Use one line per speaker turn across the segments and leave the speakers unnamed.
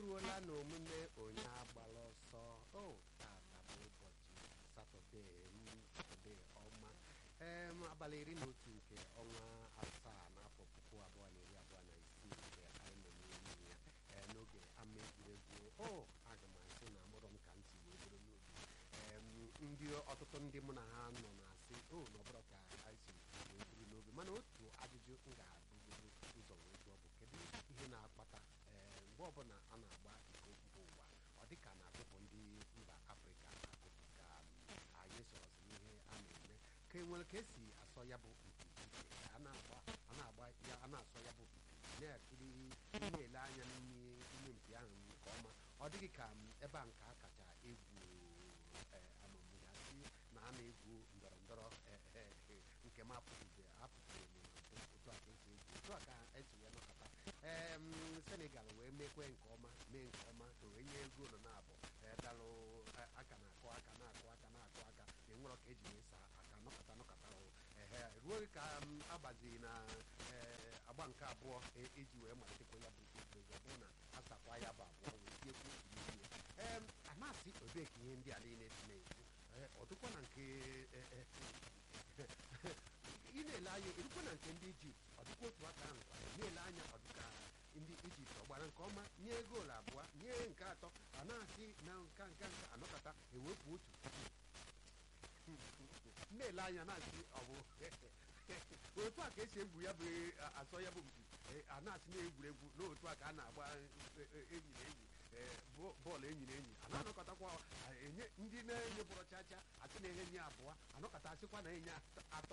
eruola n'omume onye agbala ọsọ o tata bụ ụbọchị satọde satọde ọma em abalị iri na otu nke ọnwa asaa n'afọ puku abụọ na iri abụọ na isii nke anyị nọ n'ime ya ee, n'oge ama egwuregwu o aga m asị na amụrọ m ka ntị wee bụrụ n'obi em ndị ọtụtụ ndị mụ na ha nọ na-asị o na ọbụrụ ka anyị si wee bụrụ n'obi mana otu ajụjụ m ga-abụgodo ụzọ wee jụọ bụ kedu ihe na-akpata ee mgbe ọbụla a na-agba iko mba ụwa ọ dị ka na-agụpụ ndị mba afrịka agụpụ ka anyị sorozi n'ihe a na-eme ka e nwere ka esi asọ ya bụ mpi iche ka a na-agba a na-agba ya a na-asọ ya bụ mpi na-ekiri na-ele anya n'ime ime mpi ahụ nke ọma ọ dịghị ka m, ebe a nke a kacha egwu ee, amamihe si na a na-egwu ndọrọ ndọrọ ee, ee, ee, nke m apụghịzi apụghị m na mbụ otu a ka esi egwu otu a ka esi wee nọkọta ee m, senegal wee mekwe nke ọma mee nke ọma o wee nye ego nọ na-abụ ee, dalụ a- aka na-akụ aka na-akụ aka na-akụ aka enwere ka eji wee saa aka nọkọta nọkọta o ehe ruo ka m agbaziri na ee, agba nke abụọ e- eji wee malitekwa ya bụ egwuregwu ọ bụrụ na asakwa ya bụ abụọ wee tiekwu otu n'ime ee a na-asị ebee ka ihe ndị a niile si na-ekwu ee, ọ dịkwa na nke e, e, ị na-ele anya erukwa na nke ndị ijipt ọ dịkwa otu aka ahụ kwa na-ele anya ọ dịka ndị ijipt ọ gbara nke ọma nye goolu abụọ nye nke atọ a na-asị na nka nka nka anọkọta ewepụ otu na-ele anya na-asị ọ bụ otu a ka esi egwu ya bụ a- asọ ya bụ mpi e, a na-asị na-egwuregwu n'otu a ka a na-agba e, e, enyi na enyi e, bọ- bọọlụ enyi na enyi a na-anọkọtakwa a, enye ndị na-enye bụrụ chacha asị na-enye nye abụọ anọkọta asịkwa na enye atọ- atọ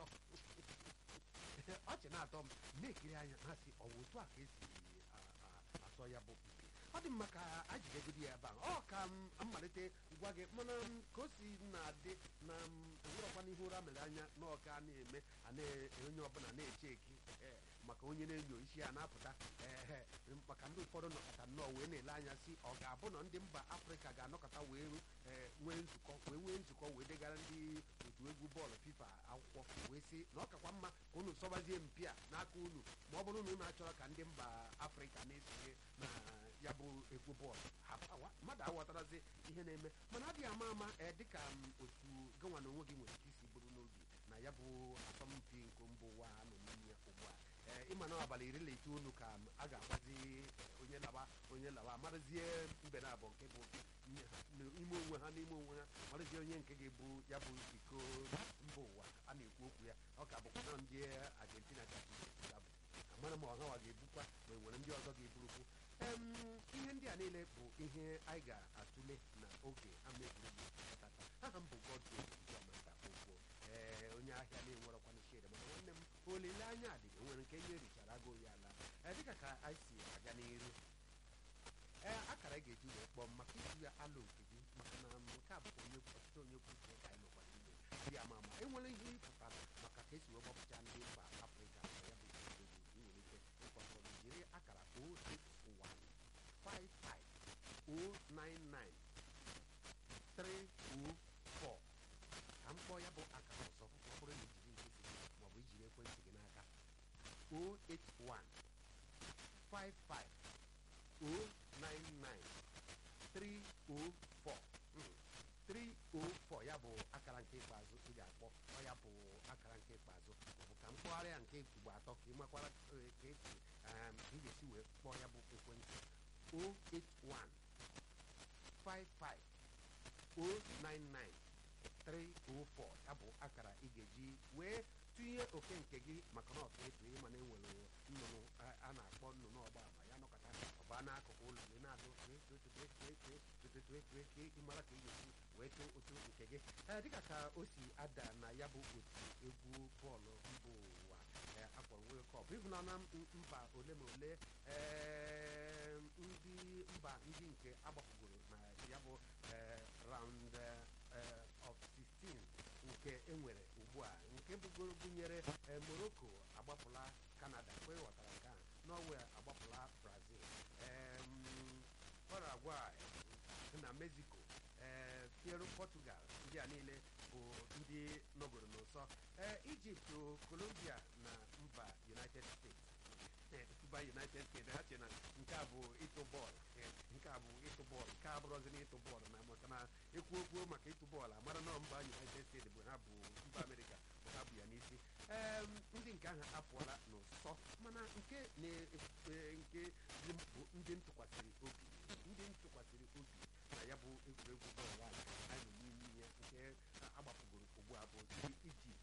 ọchị na-atọ m na-ekiri anya na-asị ọ bụ otu a ka esi a- a- asọ ya bụ mpi ọ dị mma ka a jidegodi ya ebe a ọ ka m mmalite gwa gị mana m ka o si na-adị na m enwerọkwa n'ihu ụra mere anya n'ọka a na-eme a na- onye ọbụla na-eche eki ee, maka onye na-enyo isi ya na-apụta ee maka ndị ụfọdụ nọkọta nnọọ wee na-ele anya si ọ ga-abụ na ndị mba afrịka ga-anọkọta wee ee, nwee nzukọ wee nwee nzukọ wee degara ndị otu egwu bọọlụ fifa akwụkwọ wee sị na ọ kakwa mma ka unu sọbazie mpi a n'aka unu ma ọ bụrụ na unu achọrọ ka ndị mba afrịka na-esonye na ya bụ egwu bọọlụ Ha- awa- mmadụ aghọtarazi ihe na-eme mana adịghị ama ama ee dịka m otu gịnwa na onwe gị nwere ike isi bụrụ n'obi na ya bụ asọmpi nke mba ụwa a nọ n'ime ya ugbu a ee ịma na abalị iri na itoolu ka m a ga-agbazi eh, onye lawa onye lawa marazie mbe na abụọ nke bụ nye ha n'ime onwe ha n'ime onwe ha marazie onye nke ga-ebu ya bụ iko mba ụwa a na-ekwu okwu ya ọ ka bụkwa na ndị argentina ga-abụ amara ma ọhawa ga-ebukwa ma e nwere ndị ọzọ ga-eburukwu em ihe ndị a niile bụ ihe anyị ga-atụle na oge ama egwuregwu tata aha m bụ godwin ijeọmata ogbo ee onye ahịa na-enwerọkwana shed mana nwanne m olileanya dị enwere nke ihe richara agụ ya ala ee dịka ka anyị si aga n'iru ee akara ị ga-eji wee kpọọ m maka iji ya alụ nke gị maka na nke a bụ onye ọtụtụ onye kwuche ka anyị nọkwa n'ime dị ama ama enwere ihe ị pụtara maka ka esi wee gbapụcha ndị mba afrịka na ya bụ egwuregwu ị nwere ike ịkpọkọ m jiri akara 08155099304 ka m kpọọ ya bụ akara ọzọ ọ bụrụ na ijiri nkịtị maọbụ ijiri ekwentị gị n'aka 081 55 099 304 Mm. 304 ya bụ akara nke ikpeazụ ị ga-akpọ ọ ya bụ akara nke ikpeazụ maọbụ ka m kpọgharịa nke ugbo atọ ka ị makwara eh, ka esi um, ị ga-esi wee kpọọ ya bụ ekwentị 081 55 099 304 ya bụ akara ị ga-eji wee tụnye oke nke gị maka na ọtụ etu ịma na enwere nnụnụ a- a na-akpọ nnụnụ ọgba ama ya nọkọta ọba n'akụkụ ụlọ gị na-adụ tụetụetụetụetụetụetụetụe ka ị mara ka ị ga-esi wee too otu nke gị ee dịka ka o si ada na ya bụ otu egwu bọọlụ mba ụwa ee, akpọrọ World Cup ịhụnana m- mba ole ma ole ee, ndị mba ndị nke agbapụgoro na ya bụ ee, round ee, of 16 nke enwere ugbu a nke bugoro gụnyere ee, Morocco agbapụla Canada kwe ghọtara nke a Norway agbapụla Brazil em, Paraguay na Mexico ee Peru Portugal ndị a niile bụ ndị nọgoro n'ụsọ ee Egypt o, Colombia na mba United States mba United States ha che na nke a bụ ịtụ bọọlụ ee, nke nke a bụ ịtụ bọọlụ nke a bụrụzi na ịtụ bọọlụ na maka na ekwu okwu maka ịtụ bọọlụ amara na mba united states bụ ha bụ mba amerịka bụ ha bụ ya n'isi ee ndị nke ahụ apụọla n'ụsọ mana nke nke bụ ndị ntụkwasịrị obi ndị ntụkwasịrị obi na ya bụ egwuregwu bọọlụ a anyị nọ n'ime ya nke agbapụgoro ugbu a bụ ndị ijipt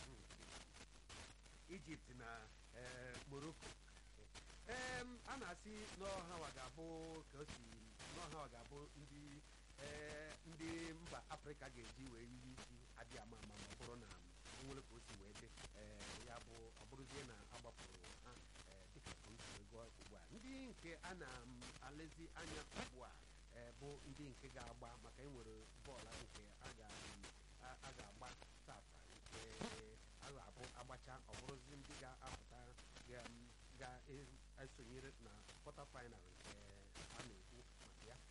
ijipt na morocco ee a na-asị n'ọhawa ga-abụ ka o si n'ọhawa ga-abụ ndị ndị mba afrịka ga-eji wee yiri isi adị ama ama ma ọ bụrụ na nwere ka o si wee dị ya bụ ọ bụrụzie na agbapụrụ ha dịka ego ugbu a ndị nke a na-alezi anya ugbu a bụ ndị nke ga-agba maka enwere bọọlụ nke a ga-agba tata nke a ga-abụ agbacha ọ bụrụzi ndị ga-apụta ga-esonyere na kwọta final nke a na-ekwu maka ya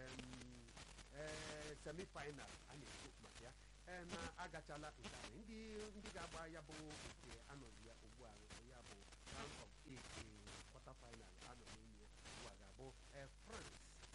semi final a na-ekwu maka ya na-agachala nke ahụ ndị ndị ga-agba ya bụ nke anọzi ya ugbu a ya bụ round of eight kwọta final anọ n'ime ya ugbu a ga-abụ France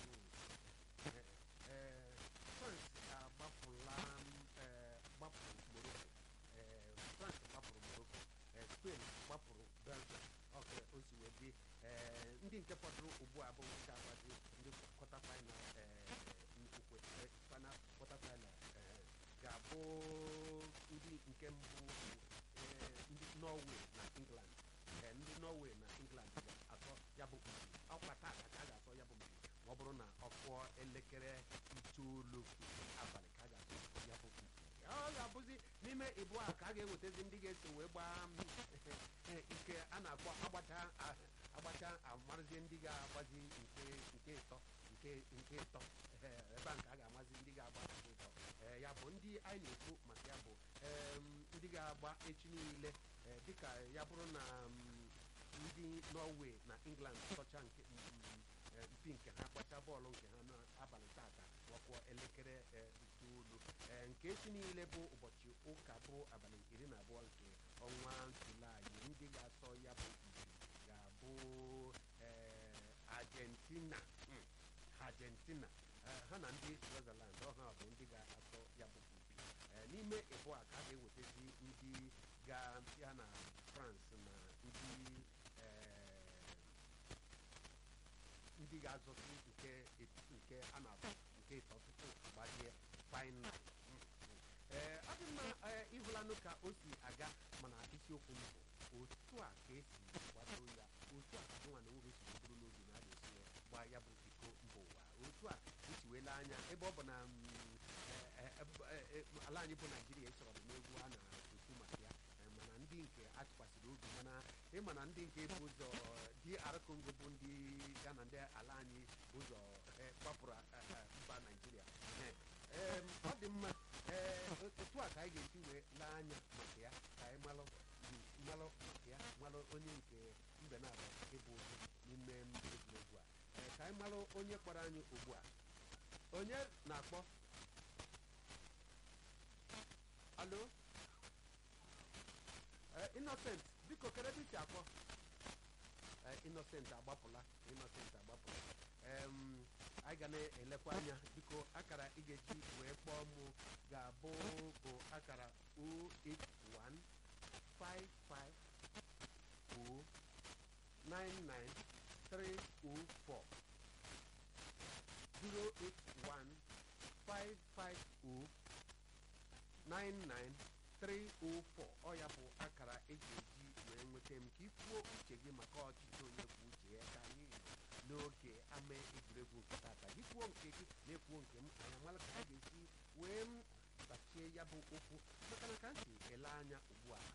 France agbapụla gbapụrụ Morocco France gbapụrụ Morocco Spain gbapụrụ Belgium ọka o si wee dị ndị nke fọdụrụ ugbu a bụ nke agbazi ndị kwọta final ukwe final kwọta final ga-abụ ndị nke mbụ ndị Norway na England ndị Norway na England ga-atọ ya bụ mpi ọkwa taa ka a ga-atọ ya bụ mpi ma ọ bụrụ na ọ kụọ elekere itoolu abalị ka a ga-atọ ya bụ mpi ọ ga-abụzi n'ime ịbụ a ka a ga-ewetazi ndị ga-eso wee gbaa nke a na-akpọ agbacha agbacha amarazie ndị ga-agbazi nke nke ịtọ nke nke ịtọ ebe a nke a ga-amazi ndị ga-agba nke ịtọ ya bụ ndị anyị na-ekwu maka ya bụ ndị ga-agba echi niile dịka ya bụrụ na ndị Norway na England tọcha nke mpi nke ha gbacha bọọlụ nke ha n'abalị tata wakwọ elekere itoolu nke echi niile bụ ụbọchị ụka bụ abalị iri na abụọ nke ọnwa julaị ndị ga-atọ ya bụ mpi ga-abụ Argentina Argentina ha na ndị Switzerland ọha bụ ndị ga-atọ ya bụ mpi n'ime ịbụ a ka a ga-ewetazi ndị ga ya na France na ndị ndị ga-azọsi nke nke a na-atụ nke ịtọ tupu gbajie final ee ọ dị mma ịhụlanụ ka o si aga mana isiokwu m bụ otu a ka esi kwado ya otu a ka nwa na nwoke si bụrụ n'obi na a ga-esi gbaa ya bụ iko mba ụwa otu a esi wele anya ebe ọ bụ na ala anyị bụ naijiria esoro n'egwu a na-ekwu maka ya mana ndị nke atụkwasịrị obi mana ịma na ndị nke bụ ụzọ DR Congo bụ ndị ya na ndị ala anyị ụzọ gbapụrụ mba naijiria ọ dị mma otu a ka anyị ga-esi wee lee anya maka ya ka anyị malụ malụ maka ya malụ onye nke mbe na-abụ ịbụ ụzọ n'ime egwuregwu a ka anyị malụ onye kpọrọ anyị ugbu a onye na-akpọ alo innocent biko kere ebe isi akpọ innocent agbapụla innocent agbapụla anyị ga na-elekwa anya biko akara ị ga-eji wee kpọọ mụ ga-abụ bụ akara 08155099304 08155099304 ọ ya bụ akara eji eji wee nweta m ka ikwuo uche gị maka ọchịchị onye kwuo uche ya ka anyị n'oge ama egwuregwu nke tata gị kwuo nke gị na-ekwuo nke m anya mara ka a ga-esi wee m gbachie ya bụ okwu maka na ka m si ele anya ugbu a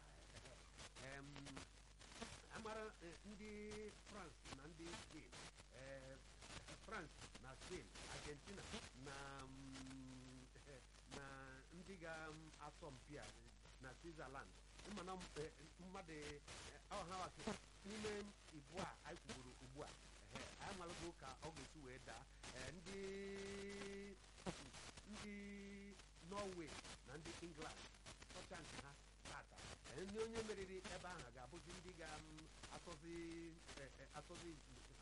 amara ndị France na ndị Spain France na Spain Argentina na na ndị ga-asọ mpi a na Switzerland mana mmadụ ọha n'ime ibu a anyị kwuburu ugbu a anyị malụgo ka ọ ga-esi wee daa ndị ndị Norway na ndị England tọcha nke ha tata ndị onye meriri ebe ahụ ga-abụzi ndị ga-atọzi atọzi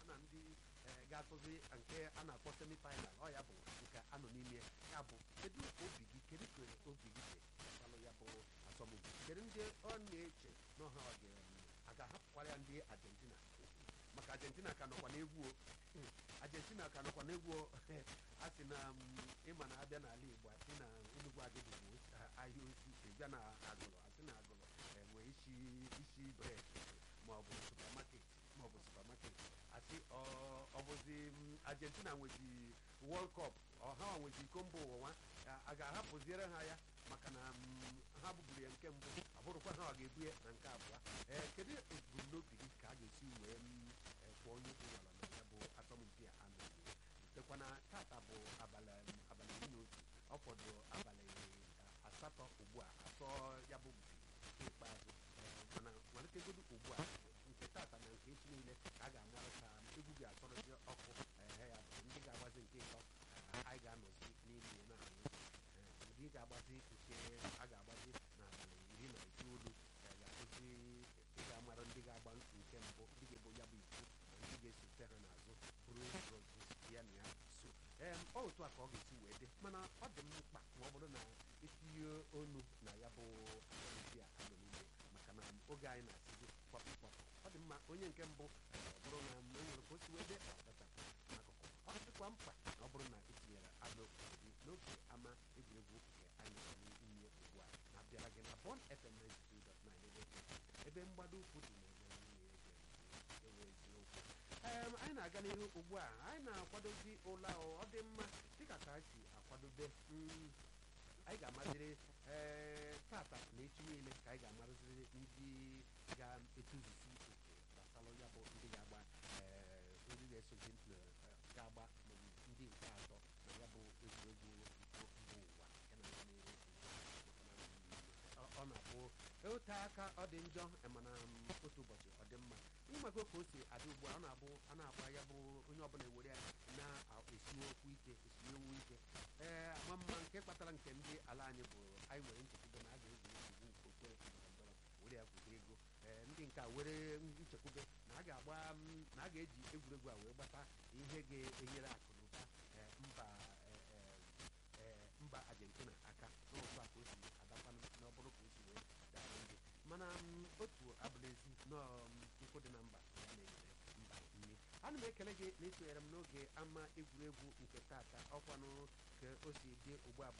na ndị eh, ga-atụzi nke a na-akpọ semifinal ọ ya bụ nke anọ n'ime ya bụ kedu obi gị kedu ka obi gị dị gbasalụ ya bụ asọmpi kedu ndị ọ na-eche na ọha ọ ga a ga-ahapụkwara ya ndị argentina maka argentina ka nọkwa n'egwu o Mm, argentina ka nọkwa n'egwu o a sị na mm, ịma na abịa n'ala igbo asị na enugwu agịdịgbo ahịa osi ịbịa na agụlụ asị na agụlụ enwe isi isi bred maọbụ supamaket maọbụ supamaket asị ọ- ọ bụzi mm, argentina nwezi world cup ọha nwezi iko mba ụwa nwa a ga-ahapụziere ha ya maka na mm, ha bụburu ya nke mbụ abụrụkwa ha ọ ga-ebu ya na nke abụọ ee kedu ebumnobi gị ka a ga-esi wee mm, eh, kwụọ onye ụlọ na ya bụ asọmpi a anaghị tekwana tata bụ abalị abalị iri na otu ọ fọdụrụ abalị eh, asatọ ugbu a atọ ya bụ mpi ikpeazụ Eh, mana malitegodu ugbu a nke tata na nke echi niile ka a ga-amara ka egwu ga-atọrọzi ọkụ ehe ya bụ ndị ga-agbazi nke ịtọ eh, anyị ga-anọzi n'ime ya na-aṅụ Eh, ndị ga-agbazi nke a ga-agbazi n'abalị iri na itoolu eh, ga-akụzi ị ga-amara ndị ga-agba nke mbụ ndị ga-ebo ya bụ iko na ndị ga-esote ha n'azụ bụrụ roses ya na ya so em ọ otu a ka ọ ga-esi wee dị mana ọ dị m mkpa ma ọ bụrụ na itinye onu na ya bụ asọmpi a anọ n'ime maka na oge anyị na-asịzi kpọpụ kpọpụ ọ dị mma onye nke mbụ eh, ọ bụrụ na e nwere ka o si wee dị ọ dachapụ n'akụkụ ọ dịkwa mkpa na ọ bụrụ na etinyere anụ obodo n'oge ama egwuregwu nke anyị nọ n'ime ugbu a na-abịara gị na Bond FM 92.9 ebe ebe mgbado ukwu dị na-eme nwunye ege ewe eziokwu em anyị na-aga n'ihu ugbu a anyị na-akwadozi ụla ọ dị mma dịka ka anyị si akwadobe mm, anyị ga-amaziri ee tata na echi niile ka anyị ga-amaziri ndị ga-etuzisi oke gbasalụ ya bụ ndị ga-agba ee ndị na-esozi na- ga-agba mm, ndị nke atọ na ya bụ egwuregwu iko mba ụwa nke na-aga n'ihu ugbu a. Maka na, mm, ọ- ọ na-abụ ote aka ọ dị njọ eh, mana mm, otu ụbọchị ọ dị mma ịmago ka o si adị ugbu a ọ na-abụ a na-agba ya bụ onye ọbụla ewere ya na-esiwe okwu ike esinyewu ike ee ama mma nke kpatara nke ndị ala anyị bụ anyị nwere nchekwube na a ga-egwu egwuregwu nke okpukpere ndọrọndọrọ were ya gwute ego ee ndị nke a were nchekwube na a ga-agba mm, na a ga-eji egwuregwu a wee gbata ihe ga-enyere akụ na ụba ee, mba ee, ee, ee, mba argentina aka n'otu a ka o si adakwanụ na ọ bụrụ ka o si wee daa ndị mana mm, otu abụla ezi nọọ mm, nkụ dị na mba ya na-enyere mba nri ana m ekele gị na isonyere m n'oge ama egwuregwu nke tata ọkwanụ ka o si dị ugbu a bụ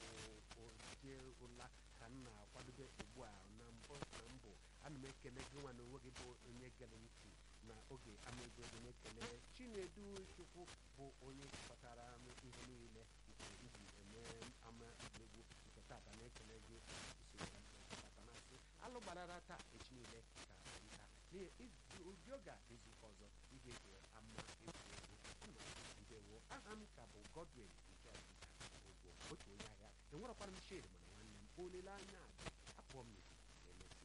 oje ụla ka m na-akwadobe ugbu a na mbụ na mbụ ana m ekele gị nwa na onwe gị bụ onye gere ntị na oge ama egwuregwu na-ekele chinedu chukwu bụ onye kpatara m ihe niile nke iji eme ama egwuregwu nke tata na-ekele gị usoro tata na-asị alụ gbarara taa echi niile ka anyị taa n'ihi ụdị oge a izuụka ọzọ ị ga-ege ama egwuregwu nna ndewo aha m ka bụ godwin nke ọdịda ogbo otu onye ahịa enwerọkwara m shade mana nwanne m olileanya dị